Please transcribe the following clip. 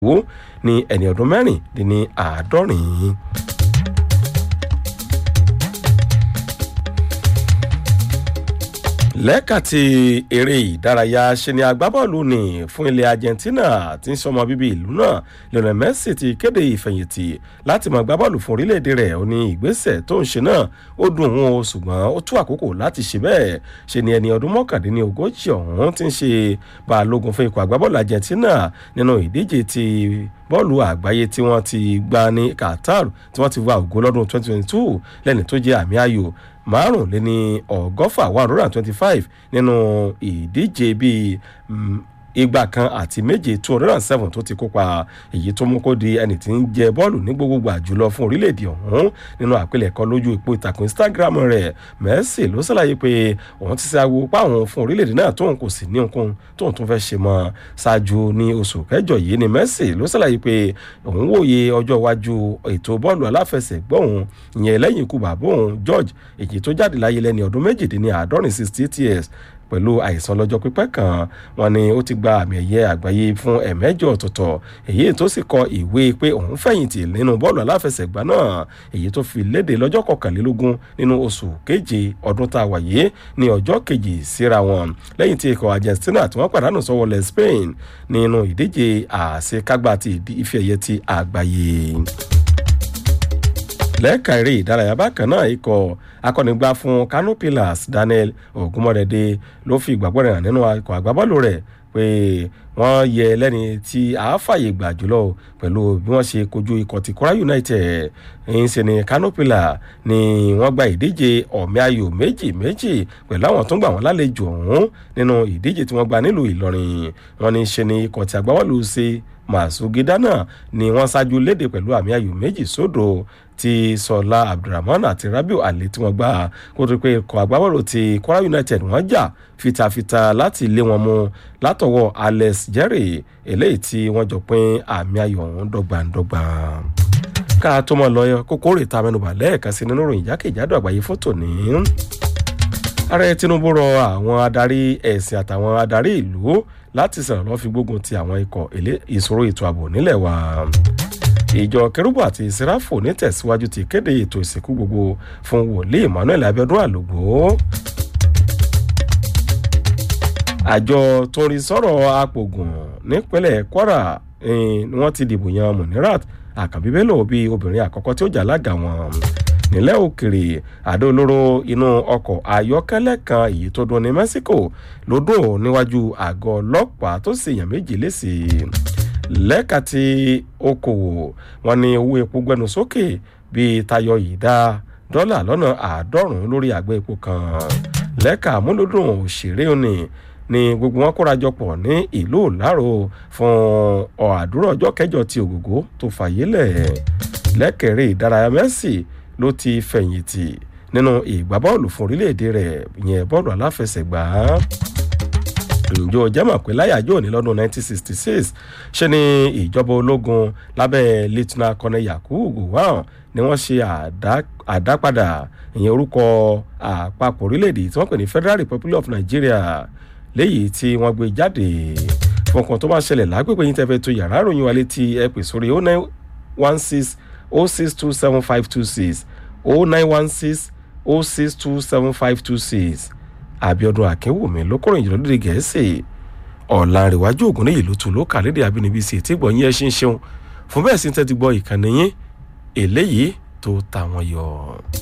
wo ní ẹni ọdún mẹ́rìndínní àádọ́rin. lẹ́ka ti eré ìdárayá ṣe ni agbábọ́ọ̀lù ní fún ilẹ̀ argentina tí ń sọmọ bíbí ìlú náà lionel messi ti kéde ìfẹ̀yìntì láti máa gbábọ́ọ̀lù fún orílẹ̀-èdè rẹ̀ ó ní ìgbésẹ̀ tó ń ṣe náà ó dùn òun o ṣùgbọ́n ó tú àkókò láti ṣe bẹ́ẹ̀ ṣe ni ẹni ọdún mọ́kàndínní ogójì ọ̀hún ti ń ṣe balógun fún ikọ̀ agbábọ́ọ̀lù argentina nínú ìdíje ti bọ́ọ̀lù àgbáyé tí wọ́n ti gbá ní qatar tí wọ́n ti wá ògo lọ́dún 2022 lẹ́ni tó jẹ́ àmì ayò márùnléní ọgọ́fà one hundred and twenty-five nínú ìdíje bíi igba kan àti méje two hundred and seven tó ti kópa èyí tó mú kó di ẹni tí ń jẹ bọ́ọ̀lù ní gbogbogbò àjùlọ fún orílẹ̀-èdè ọ̀hún nínú àpilẹ̀kọ lójú ipò ìtàkùn instagram rẹ̀ messi ló ṣàlàyé pé òun ti ṣe awo páwọn fún orílẹ̀-èdè náà tóun kò sì ní ohunkóhun tóun tún fẹ́ ṣe mọ́ ṣáájú ní oṣù kẹjọ yìí ni messi ló ṣàlàyé pé òun wòye ọjọ́ iwájú ètò bọ́ọ̀lù aláfẹsẹ̀gbọ́ òun ìyẹn lẹ́yìn ikú bàbá òun george èyí tó jáde láyé lẹ́ni ọdún méjìdínláàádọ́rin sixty eight years pẹ̀lú àìsàn lọ́jọ́ pípẹ́ kan wọn ni ó ti gba àmì ẹ̀yẹ àgbáyé fún ẹ̀mẹ́jọ ọ̀tọ̀ọ̀tọ̀ èyí tó sì kọ ìwé pé òun fẹ̀yìntì nínú bọ́ọ̀lù aláfẹsẹ̀gbá náà èyí tó fi léde lọ́jọ́ kọkànlélógún nínú oṣù keje ọdún tá a wà yìí ní ọjọ́ kejì síra wọn lẹ́yìn tí ikọ̀ argentina tí wọ́n pàdánù sọ́wọ́ lẹ̀ spain nínú ìdíje àṣekágbá ti ife ẹ̀yẹ ti àgbáyé lẹ́ẹ̀ka eré ìdárayá bákan náà ikọ̀ akọ́nigbá fún kano pillars daniel ogunmọ̀dẹ́dẹ́ ló fi ìgbàgbọ́ rẹ̀ hàn nínú ikọ̀ àgbábọ́ọ̀lù rẹ̀ pé wọ́n yẹ lẹ́ni tí a fàyè gbà jùlọ pẹ̀lú bí wọ́n ṣe kojú ikọ̀ ti kora united ń ṣe ni kano pillar ni wọ́n gba ìdíje ọ̀mí ayò méjì méjì pẹ̀lú àwọn tó ń gbà wọ́n lálejò ọ̀hún nínú ìdíje tí wọ́n gba nílùú ìlọrin wọ́n ní ṣe ni ikọ̀ tí agbábọ́ọ̀lù ṣe masugida náà ni wọ́n ṣáájú léde pẹ̀lú àmì ayò méjì sódò ti sọlá abdulrahman àti rabiu ali tí wọ́n gbà kó tó pé ikọ̀ agbábọ́ọ̀lù ti kwara united wọ́n jà fitafita láti lé wọn mú látọwọ́ alex jerry eléyìí tí wọ́n jọ pín àmì ayò ọ̀hún dọ́gbandọ́gba ká tó mọ̀ lọ́yọ́ kókó rè ta mẹ́nuba lẹ́ẹ̀kan sí nínú ìròyìn jákèjádò àgbáyé fótó ní ààrẹ tinubu rọ àwọn adarí ẹ̀sìn àtàwọn adarí ìlú láti sọ̀rọ̀ lọ́ fi gbógun ti àwọn ikọ̀ ìṣòro ètò ààbò nílẹ̀ wa ìjọ kẹrùbù àti sẹ́ráfò nítẹ̀síwájú ti kéde ètò ìsìnkú gbogbo fún wòlíì emmanuel abiodun àlògbò àjọ tó ń rí sọ̀rọ̀ apògùn nípínlẹ̀ kwara ni wọ́n ti dìbò yan munirat àkànbí bello bíi obìnrin àkọ́kọ́ tí ó jà lága wọn nílẹ̀ òkèrè àdó olóró inú ọkọ̀ ayọ́kẹ́lẹ́ kan èyí tó dún ní mexico ló dùn níwájú àgọ́ ọlọ́pàá tó sì yàn méjì lẹ́sì lẹ́ka tí okòwò wọn ní owó epo gbẹnu sókè bíi tayọ ìdá dọ́là lọ́nà àádọ́rùn-ún lórí àgbẹ̀ epo kan lẹ́ka àmúlòdùn òṣèré òní ni gbogbo wọn kórajọ pọ̀ ní ìlú ìlárò fún ọ̀àdúrà ọjọ́ kẹjọ ti ògògó tó fàyè lẹ̀ lẹ́kẹ̀rẹ́ ìdárayá mẹ́sì ló ti fẹ̀yìntì nínú ìgbábọ́ọ̀lù fún orílẹ̀-èdè rẹ̀ yẹn bọ́ọ̀lù aláfẹsẹ̀gbá ǹjọ́ jẹ́mọ̀ pé láyàjọ́ ní lọ́dún 1966 ṣe ni ìjọba ológun lábẹ́ lieutenant colonel yakubu gowon ni wọ́n ṣe àdápadà ìyẹn orúkọ àpapọ̀ orílẹ̀-èdè tí wọ́n pè ní federal republic of nigeria léyìí tí wọ́n gbé jáde fọkàn tó máa ṣẹlẹ̀ lágbègbè yín tẹ́fẹ́ tó yàrá ìròyìn wa létí ẹ pè sórí 0916 0627526 0916 0627526 abiodun akínwùmí ló kọrin ìjọba lóde gẹ̀ẹ́sì ọ̀làǹrẹ̀wájú ògùn ní ìlú tùlú kàlédè àbínibí sí ètí gbọ̀nyìn ẹ̀ ṣe ń ṣeun fún bẹ́ẹ̀ sí ń tẹ́tí gbọ́ ìkànnì yín eléyìí tó tàwọn yọ.